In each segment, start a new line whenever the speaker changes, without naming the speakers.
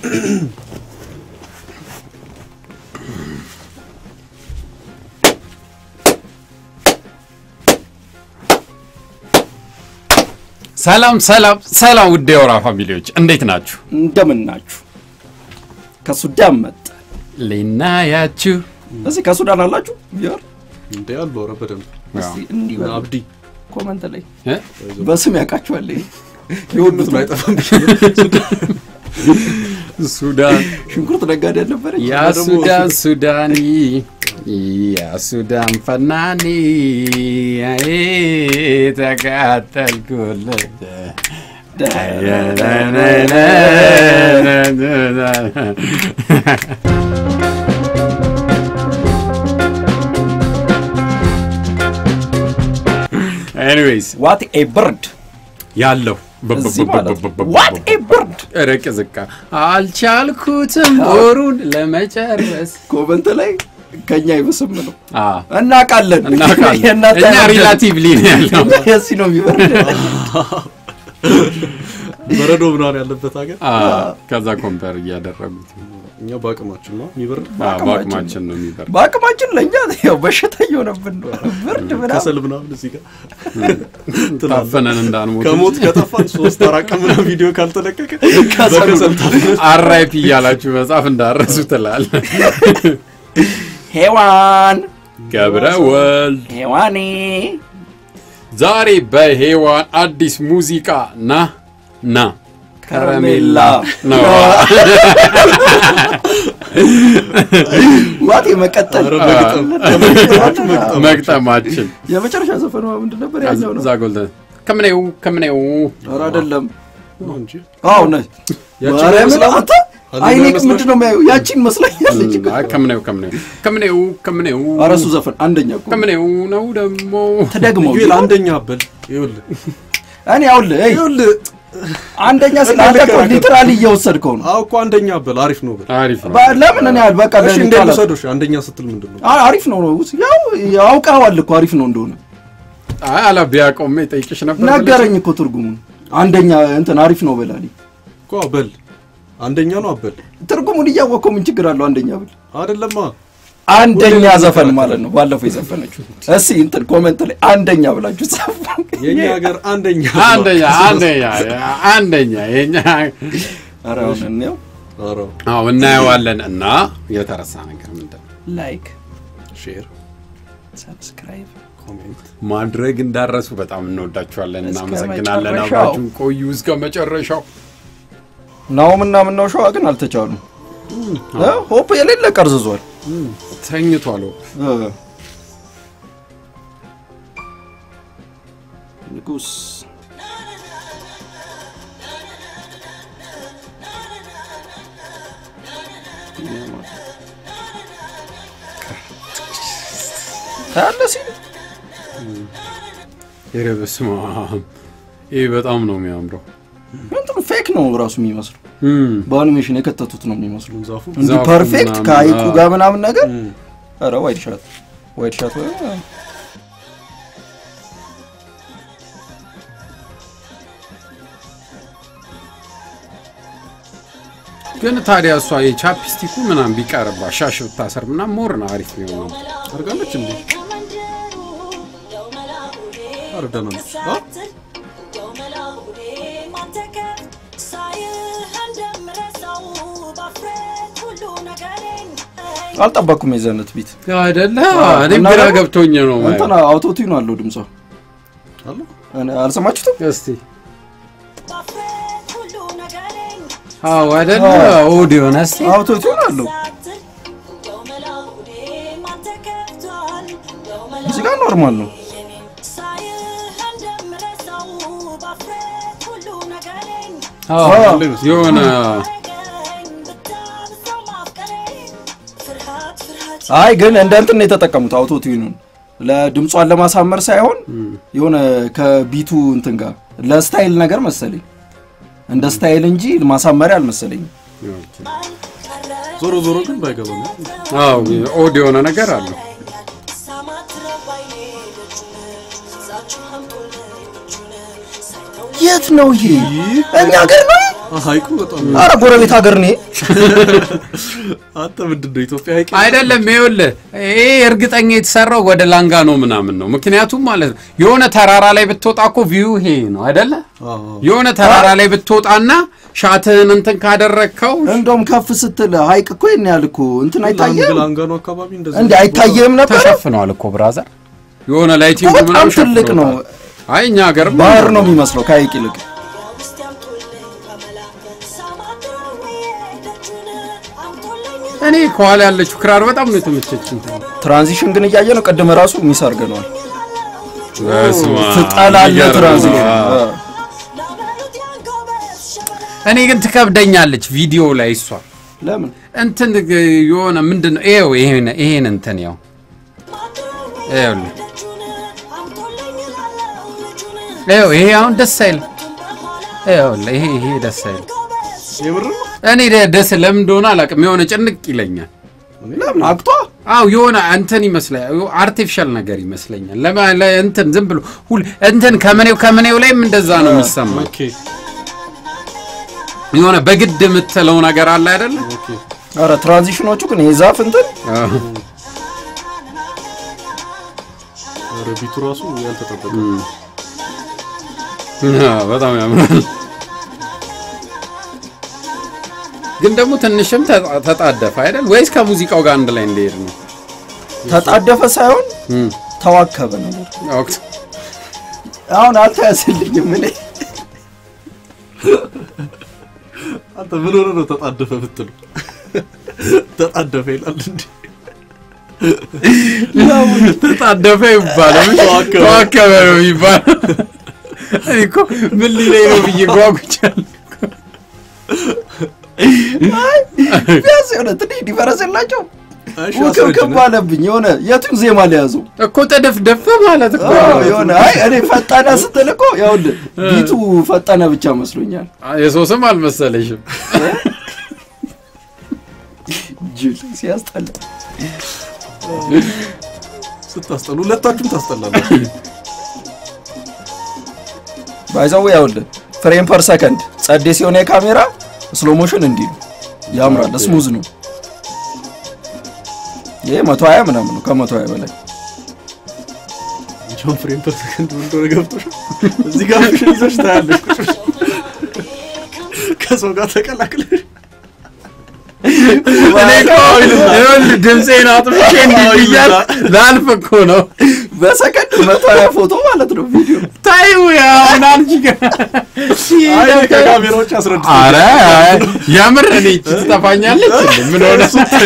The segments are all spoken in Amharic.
ሰላም ሰላም ሰላም ውድ የወራ ፋሚሊዎች እንዴት ናችሁ?
እንደምን ናችሁ? ከሱዳን መጣ።
ሊናያችሁ
እዚህ ከሱዳን አላችሁ? ቢሆን
እንዴ አሉ። ኧረ በደንብ
እስቲ እንዲህ በሉ።
አብዲ
ኮመንት ላይ
እ?
በስም ያውቃችኋል። ይሄ
የሁሉት ነው አይጠፋም።
ሱዳን
ሽንኩርት ነጋዴ አልነበረች?
ያ ሱዳን ሱዳኒ ያ ሱዳን ፈናኒ አይ ተቃጠልኩልህ ኤኒዌይስ
ዋት ኤ ብርድ
ያለው
እዚህ ማለት ነው። ዋት ኤ ብርድ
ረቅ ዝቃ አልቻልኩትም ወሩን ለመጨረስ
ኮመንት ላይ ከኛ ይብስም ነው
አ
እናውቃለን።
እናውቃለን
የእናንተ
እኛ
አይወርድም።
ሪላቲቭሊ ነው ያለው
እኛ የዚህ ነው የሚበርድ።
በረዶ ምናምን ያለበት ሀገር
አ ከዛ ኮምፐር እያደረጉት
እኛ በአቅማችን ነው የሚበር
አ በአቅማችን ነው የሚበር
በአቅማችን ለእኛ ያው በሽታ እየሆነብን ነው። ብርድ ምናምን
ከሰል ምናምን እዚህ ጋር ትላለህ።
ታፈነን እንዳንሞት
ከሞት ከጠፋን ሶስት አራት ቀን ምናምን ቪዲዮ ካልተለቀቀ
ከሰሉ
በከሰል ታፍነን
አራይፒ እያላችሁ መጽሐፍ እንዳረሱ ትላል
ሄዋን
ገብረ ወልድ
ሄዋኔ
ዛሬ በሄዋን አዲስ ሙዚቃ ና ና
ከረሜላ
ነው
ዋት የመቀጠል
ኧረ በግጥም
መግጠማችን
የመጨረሻ ዘፈኗ ምንድን ነበር? ያኛው ነው።
እዛ ጎልተን ከምኔው ከምኔው
ኧረ አይደለም።
ነው እንጂ
አዎ ነ
ያቺን
ማርያምን
አይመስልም?
አንተ
አንደኛው
አይኔ
አይመስልም?
ምንድን ነው የሚያየው? ያቺን መስለኛለች።
አይ ከምኔው ከምኔው ከምኔው ከምኔው
ኧረ እሱ ዘፈን አንደኛ እኮ
ከምኔው ነው ደግሞ
ተደግመው
ዩኤል አንደኛ አበል ይኸውልህ
እኔ አውልህ እይ
ይኸውልህ
አንደኛ ስለ አንተ እኮ ሊትራሊ እየወሰድከው ነው።
አዎ እኮ አንደኛ አበል አሪፍ ነው በል
አሪፍ ነው
በ- ለምን እኔ ያህል በቃ
እሺ
ለእኔ
እንዴት
ቃላት-
ልውሰዶሽ አንደኛ ስትል ምንድን ነው
አ- አሪፍ ነው ነው ያው ያውቀዋል እኮ አሪፍ ነው እንደሆነ
አይ አላ ቢያቆም ጠይቅሽ ነበር
ነገረኝ እኮ ትርጉሙን አንደኛ እንትን አሪፍ ነው በላሊ
እኮ አበል አንደኛ ነው አበል
ትርጉሙን እያወቀው ምን ችግር አለው? አንደኛ ብል
አይደለማ
አንደኛ ዘፈን ማለት ነው። ባለፈው የዘፈነችው እስኪ እንትን ኮመንት ላይ አንደኛ ብላችሁ ጻፉ።
የኛ ሀገር አንደኛ
አንደኛ አንደኛ አንደኛ የኛ
ኧረ አሁን እንየው።
ኧረ
አዎ እናየዋለን እና የተረሳ ነገር ምንድን ነው
ላይክ
ሼር
ሰብስክራይብ
ኮሜንት
ማድረግ እንዳረሱ በጣም እንወዳችኋለን
እስከ
እናመሰግናለን
መጨረሻው።
አብራችሁን ቆዩ እስከ መጨረሻው
ናውም እና ምናው ሸዋ ግን አልተቻሉም። እ? ሆፕ የሌለ ቀርዝዟል።
ተኝቷል
እ። ንጉስ ታያለህ ሲል
ኧረ በስመ አብ ይህ በጣም ነው የሚያምረው
እንትኑ ፌክ ነው ራሱ የሚመስለው።
እም፣
በአኒሜሽን የከተቱት ነው የሚመስሉ
ዛፉ
እንዲህ
ዛፉ
ፐርፌክት
ምናምን፣
ከሀይቁ
አዎ።
ጋር ምናምን ነገር ኧረ ዋይድ ሻት ዋይድ ሻት ወይ
ግን ታዲያ እሷ የቻፕስቲኩ ምናምን ቢቀርባ ሻሽ ብታሰር ምናምን ሞር ነው አሪፍ የሚሆነው
አድርጋለች እንዴ ኧረ ደህና ነች አ?
አልጠበኩም የዘነት ቢት
አይደለ
አዎ፣
እኔም
እና
ግራ
ደግሞ
ገብቶኝ ነው
እንትና አውቶቲዩን አለው ድምጿ
አለ
እኔ- አልሰማችሁትም?
እስቲ አዎ አይደለ ኦዲዮ ነው እስቲ
አውቶቲዩን አለው እዚህ ጋር ኖርማል ነው።
አዎ
አዎ።
የሆነ
አይ ግን እንደ እንትን ነው የተጠቀሙት አውቶቲዩኑን ለድምጿን ለማሳመር ሳይሆን የሆነ ከቢቱ እንትን ጋር ለስታይል ነገር መሰለኝ እንደ ስታይል እንጂ ማሳመሪያ አልመሰለኝም።
ዞሮ ዞሮ ግን ባይገባ ነው
አዎ ኦዲዮ የሆነ ነገር አለው
የት ነው ይሄ? እኛ ሀገር ነው
ሀይቁ በጣም
አረ ጎረቤት ሀገር ነው ይሄ።
አንተ ምንድን ነው ኢትዮጵያ ሀይቅ
አይደለም ይኸውልህ፣ ይሄ እርግጠኛ የተሰራው ወደ ላንጋኖ ምናምን ነው። ምክንያቱም ማለት ነው የሆነ ተራራ ላይ ብትወጣ እኮ ቪው ይሄ ነው አይደለ?
አዎ።
የሆነ ተራራ ላይ ብትወጣና ሻትህን እንትን ካደረግከው
እንደውም ከፍ ስትል ሀይቅ እኮ ይሄን ያህል እኮ እንትን አይታየም
ላንጋኖ አካባቢ እንደዚህ
እንዴ? አይታየም ነበር።
ተሸፍነዋል እኮ ብራዘር። የሆነ ላይቲንግ
በጣም
ምናምን
ትልቅ ነው።
ሸፍነውታል። አይ እኛ ሀገር
ባህር ነው የሚመስለው ከሀይቅ ይልቅ።
እኔ ከኋላ ያለችው ክራር በጣም ነው የተመቸችኝ።
ትራንዚሽን ግን እያየ ነው። ቅድም ራሱ ሚስ አድርገነዋል።
በስመ አብ፣
ትጠላለህ
ይገርም።
ትራንዚሽን።
አዎ። እኔ ግን ትከብደኛለች ቪዲዮ ላይ እሷ
ለምን
እንትን የሆነ ምንድን ነው ይኸው ይሄን ይሄን እንትን ያው ይኸውልህ ይኸው ይሄ አሁን ደስ አይልም። ይኸውልህ ይሄ ይሄ ደስ አይልም።
የምር ነው
እኔ ደ- ደስ ለምን እንደሆነ አላውቅም። የሆነ ጭንቅ ይለኛል።
ለምን አቅቷ
አው የሆነ እንትን ይመስላል አርቲፊሻል ነገር ይመስለኛል። ለማ ለ- እንትን ዝም ብሎ ሁል እንትን ከምኔው ከምኔው ላይም እንደዛ ነው የሚሰማኝ።
ኦኬ
የሆነ በግድ የምትለው ነገር አለ አይደለ?
ኦኬ
አረ ትራንዚሽኖቹ ግን የዛፍ እንትን
አዎ።
ኧረ ቢቱ ራሱ ያልተጠበቀ
አዎ፣ በጣም ያምራል። ግን ደግሞ ትንሽም ተጣ- ተጣደፈ አይደል? ወይስ ከሙዚቃው ጋር አንድ ላይ እንደሄድ ነው?
ተጣደፈ ሳይሆን
እም፣
ተዋከበ ነገር።
ወቅት
አሁን አልተያዝልኝም እኔ
አንተ ምን ሆነ ነው ተጣደፈ ብትሉ ተጣደፈ ይላል እንዴ
ተጣደፈ ይባላል።
ተዋከበ።
ተዋከበ ነው የሚባለው። እኔ እኮ ምን ሊለኝ ነው ብዬ ጓጉቻለሁ።
ቢያንስ የሆነ ትንሽ ዲፈረንስ የላቸው
እሺ
ውክብክብ
አስረጅን
አለብኝ። የሆነ የቱን ዜማ ሊያዘው
እኮ ተደፍደፈ ማለት እኮ
አዎ፣
ነው።
የሆነ አይ እኔ ፈጠነ ስትል እኮ ይኸውልህ ቢቱ ፈጠነ ብቻ መስሎኛል።
የሰው ስም አልመሰለሽም።
ጅል ሲያስጠላ
ስታስጠሉ ሁለታችሁም ታስጠላላችሁ
ባይዛው ይኸውልህ ፍሬም ፐር ሰከንድ ጸዴ ሲሆን የካሜራ ስሎ ሞሽን እንዲህ ነው ያምራል፣ ስሙዝ ነው። ይሄ መቶ ሀያ ምናምን ነው ከመቶ ሀያ በላይ
ጆን ፍሬም ፐር ሰከንድ ምን እንደሆነ ገብቶሻል እዚህ ጋር ፍሽን ይዘሽ ታያለሽ ቁጭ ብለሽ ከሰው ጋር ተቀላቅለሽ
እኔ እኮ ይኸውልህ ድምፄን አጥፍቼ እንዲህ ብያለሁ። ላልፍ እኮ ነው።
በሰከንድ መቶ ሀያ ፎቶ ማለት ነው ቪዲዮ
ታዩ አሁን አንቺ ጋር
አይ እኔ ከካሜራዎች አስረድቶ
አረ የምር እኔ ይህቺ ትጠፋኛለች እንዴ? ምን ሆነ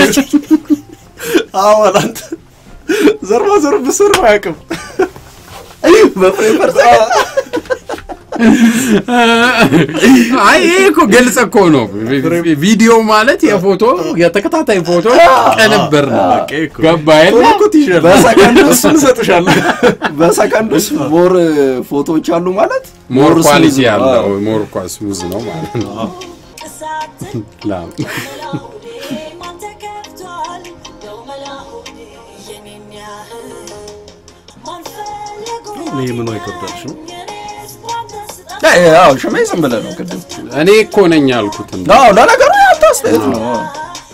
አዋል አንተ ዘርባ ዘር ብስር አያውቅም
በፍሬም ፐር ሰከንድ
አይ ይሄ እኮ ግልጽ እኮ ነው። ቪዲዮ ማለት የፎቶ የተከታታይ ፎቶ ቅንብር ነው።
በቃ እኮ
ገባህ የለ?
ቶሎ እኮ ትይዣለሽ።
በሰከንድ ውስጥ
እሱን እሰጥሻለሁ
በሰከንድ ውስጥ ሞር ፎቶዎች አሉ ማለት
ሞር
smooth
ኳሊቲ
ነው።
ያለው
አዎ።
ሞር ኳ ስሙዝ ነው ማለት ነው። ላም
ይሄ ምኑ አይከብዳልሽም?
አይ፣ አዎ ሽሜ ዝም ብለህ ነው ቅድም
እኔ እኮ ነኝ ያልኩት እንደ
አዎ ለነገሩ ያንተ አስተያየት ነው አዎ።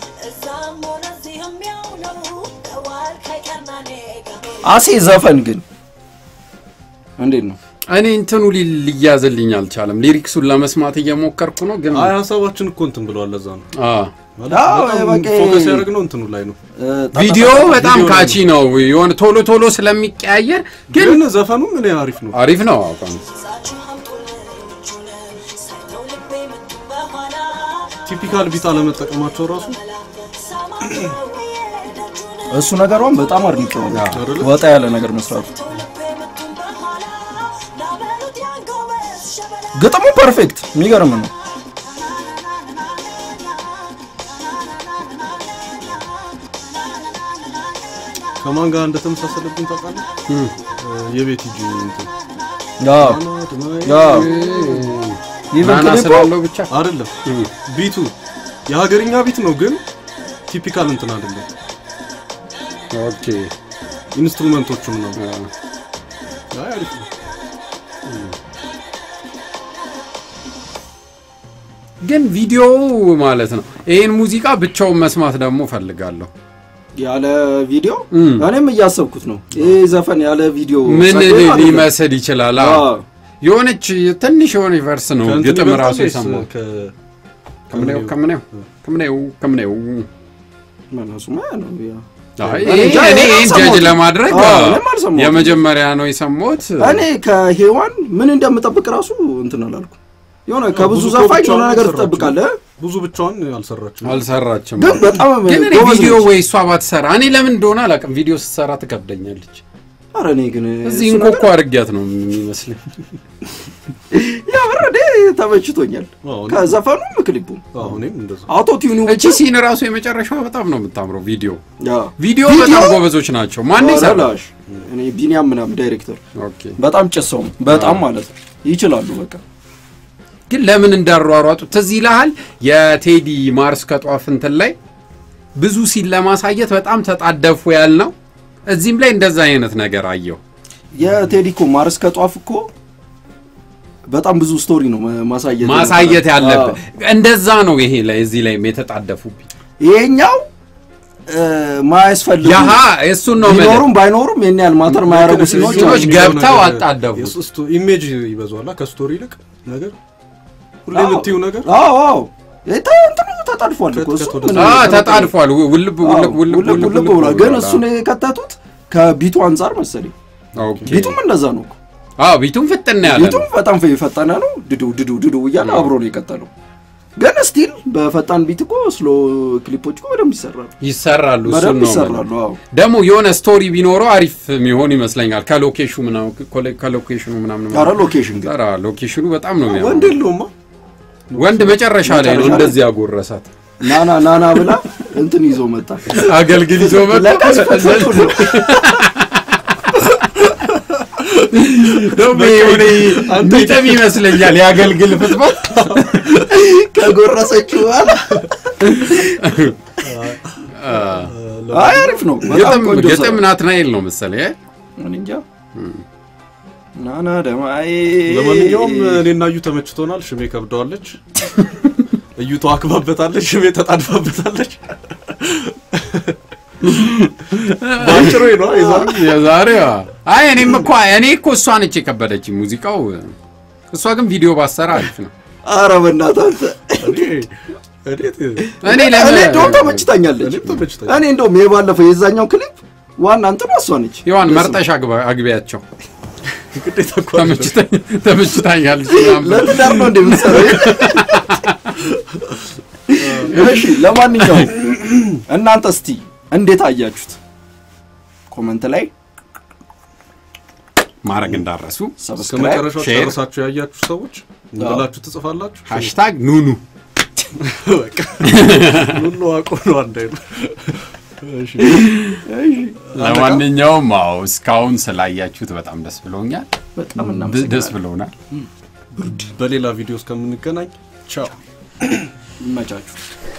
አሴ ዘፈን ግን እንዴት ነው
እኔ እንትኑ ሊ- ሊያዝልኝ አልቻለም። ሊሪክሱን ለመስማት እየሞከርኩ ነው ግን
አይ ሀሳባችን እኮ እንትን ብለዋል። ለዛ ነው
አ
አዎ፣
በጣም
በቃ
ፎከስ ያደረግነው እንትኑ ላይ ነው።
ቪዲዮ በጣም
ቪዲዮ
ካቺ ነው። የሆነ ቶሎ ቶሎ ስለሚቀያየር ግን
ግን ዘፈኑ ምን አሪፍ ነው።
አሪፍ ነው። አቋም
ቲፒካል ቢት አለመጠቀማቸው ራሱ
እሱ ነገሯን በጣም አድንቀዋል።
አይደለ?
ወጣ ያለ ነገር መስራቱ ግጥሙ ፐርፌክት የሚገርም ነው።
ከማን ጋር እንደተመሳሰለብኝ ታውቃለህ? የቤት ሂጂ እንትን
ያ ያ ኢቨን
ናና
ክሊፑ
ስላለው ብቻ
አይደለም ቢቱ የሀገርኛ ቢት ነው፣ ግን ቲፒካል እንትን አይደለም።
ኦኬ
ኢንስትሩመንቶቹም ነው።
አ፣
አይ አሪፍ ነው።
ግን ቪዲዮ ማለት ነው ይህን ሙዚቃ ብቻውን መስማት ደግሞ ፈልጋለሁ
ያለ ቪዲዮ
እም።
እኔም እያሰብኩት ነው። ይሄ ዘፈን ያለ ቪዲዮ
ምን
ጸዴ ማለት ነው።
ሊመስል ይችላል አዎ።
አዎ።
የሆነች ትንሽ የሆነ ቨርስ ነው
ከእንትን
ግጥም
ይበልጣል
ራሱ
ወይስ
የሰማው
ከ-
ከምኔው ከምኔው ከምኔው ከምኔው
መነሱማ ያ ነው ያ።
አይ
እኔ እንጃ፣
እኔ
እኔ
ይህን ጀጅ
አልሰማሁትም።
ለማድረግ
አዎ፣
አዎ፣
እኔም አልሰማሁትም።
የመጀመሪያ ነው የሰማሁት
እኔ ከሄዋን ምን እንደምጠብቅ ራሱ እንትን አላልኩ። የሆነ ከብዙ
ብዙ
ዘፋኝ
ብቻዋን
የሆነ ነገር
አልሰራችም።
ትጠብቃለህ፣
ብዙ ብቻዋን አልሰራችም።
አልሰራችም
ግን በጣም
ግን እኔ
ጎበዝ
ቪዲዮ
ነች።
ወይ እሷ ባትሰራ እኔ ለምን እንደሆነ አላውቅም ቪዲዮ ስትሰራ ትከብደኛለች
ኧረ እኔ ግን
እዚህ
እሱ
እንኮኮ
ነገር
አድርጊያት ነው የሚመስለኝ
የምር እኔ ተመችቶኛል።
አዎ፣ እኔ-
ከዘፈኑም ክሊፑም
አዎ፣ እኔም እንደዛ
አውቶ ቲዩኑ
እቺ ሲን ራሱ የመጨረሻው በጣም ነው የምታምረው ቪዲዮ
ያ
ቪዲዮ
ቪዲዮ?
በጣም ጎበዞች ናቸው ማን
ኧረ
ይሰራል
ላሽ እኔ ቢኒያም ምናምን ዳይሬክተር
ኦኬ
በጣም ጭሰው በጣም ማለት ነው ይችላሉ። በቃ
ግን ለምን እንዳሯሯጡ ትዝ ይልሃል የቴዲ ማርስ ከጧፍ እንትን ላይ ብዙ ሲል ለማሳየት በጣም ተጣደፉ ያልነው እዚህም ላይ እንደዛ አይነት ነገር አየው
የቴዲ እኮ ማርስ ከጧፍ እኮ በጣም ብዙ ስቶሪ ነው ማ- ማሳየት
ማሳየት
የነበረ።
ያለብን
አዎ።
እንደዛ ነው ይሄ ላይ እዚህ ላይ የተጣደፉብኝ
ይሄኛው እ፣ ማያስፈልጉ
ያሀ እሱን ነው የምልህ።
ቢኖሩም ባይኖሩም ይሄን ያህል ማተር ማያረጉ ሲኖች
ሲኖች
አሉ።
ገብተው አጣደፉት።
የሱ ስቶ- ኢሜጅ ይበዛዋላ ከስቶሪ ይልቅ ነገር ሁሌ
አዎ።
የምትይው ነገር
አዎ አዎ የተ- እንትኑ ተጣድፏል እኮ እሱ
ከት-
ምን
አ
ተጣድፏል?
ተጣድፏል ው- ውልብ
አዎ፣
ውልብ ውልብ
ውልብ ውልብ ብሏል። ግን እሱን የከተቱት ከቢቱ አንጻር መሰለኝ።
ኦኬ
ቢቱም እንደዛ ነው እኮ።
አዎ ቢቱም ፍጥና ያለ
ቢቱም
ነው
በጣም የፈጠነ ነው። ድዱ ድዱ ድዱ እያለ አብሮ ነው የቀጠለው። ግን ስቲል በፈጣን ቢት እኮ ስሎ ክሊፖች እኮ በደንብ ይሰራሉ፣
ይሰራሉ እሱን
በደንብ
ነው
ይሰራሉ። አዎ
ደግሞ የሆነ ስቶሪ ቢኖረው አሪፍ የሚሆን ይመስለኛል ከሎኬሽኑ ምናምን ኮሌ- ከሎኬሽኑ ምናምን
ኧረ ሎኬሽን ግን
ኧረ ሎኬሽኑ በጣም ነው
ወንድ
የሚያምረው
የለውማ
ወንድ መጨረሻ ላይ ነው
መጨረሻ ላይ።
እንደዚህ ያጎረሳት
ናና ናና ብላ እንትን ይዞ መጣ።
አገልግል ይዞ መጥቶ
ለቀስ ፈትፈቱ ነው
ደግሞ የሆነ ሚጥም ይመስለኛል የአገልግል ፍጥበት
ከጎረሰችው በኋላ አይ አሪፍ ነው። በጣም
ግጥም
ቆንጆ
ግጥም
ስራ።
ናትናኤል ነው መሰለኝ እ?
እኔ እንጃ ናና ደማዬ
ለማንኛውም እኔና እዩ ተመችቶናል። ሽሜ ከብደዋለች፣ እዩ ተዋክባበታለች፣ ሽሜ ተጣድፋበታለች። ባጭሩ ነው የዛሬው።
የዛሬዋ አይ እኔም እኮ እኔ እኮ እሷ ነች የከበደች ሙዚቃው እሷ ግን ቪዲዮ ባሰራ አሪፍ ነው
ኧረ በእናትህ አንተ
እኔ እንዴት
እኔ
እኔ
ለምን
እንደውም ተመችታኛለች።
እኔም ተመችቶኛል።
እኔ እንደውም የባለፈው የዛኛው ክሊፕ ዋና እንትኗ እሷ ነች።
ይዋን መርጠሽ አግባ- አግቢያቸው
ግዴታ እኮ አይደለም።
ተመችታኝ- ተመችታኛለች ምናምን።
ለትዳር ነው እንደምትሰራው። እሺ ለማንኛውም እናንተ እስቲ እንዴት አያችሁት? ኮመንት ላይ
ማድረግ እንዳረሱ
እስከ
ሰብስክራይብ
መጨረሻው
ሼር።
ጨርሳችሁ ያያችሁ ሰዎች ብላችሁ ትጽፋላችሁ።
ሃሽታግ ኑኑ
በቃ ሁሉ አውቆ ነው አንድ አይነት። እሺ
ለማንኛውም አዎ እስካሁን ስላያችሁት በጣም ደስ ብሎኛል
በጣም
ብ- ደስ
እናመሰግናለን።
ብሎናል
በሌላ ቪዲዮ እስከምንገናኝ ቻው።
ይመቻችሁ።